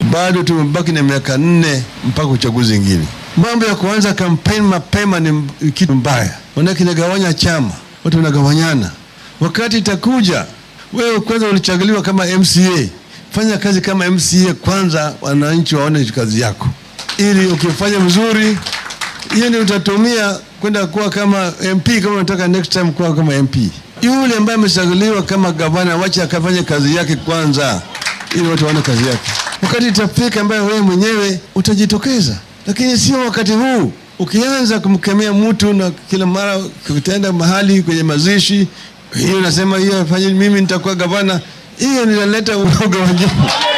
bado tumebaki na miaka nne mpaka uchaguzi ingine. Mambo ya kuanza kampeni mapema ni kitu mbaya, manake inagawanya chama, watu wanagawanyana. Wakati itakuja wewe kwanza ulichaguliwa kama MCA, fanya kazi kama MCA kwanza, wananchi waone kazi yako, ili ukifanya vizuri, hiyo ndio utatumia kwenda kuwa kama MP, kama unataka next time kuwa kama MP. Yule ambaye amechaguliwa kama gavana, wacha akafanye kazi yake kwanza, ili watu waone kazi yake. Wakati itafika ambayo wewe mwenyewe utajitokeza, lakini sio wakati huu. Ukianza kumkemea mtu na kila mara utaenda mahali kwenye mazishi, hiyo nasema hiyo afanye, mimi nitakuwa gavana, hiyo ninaleta uoga wengine.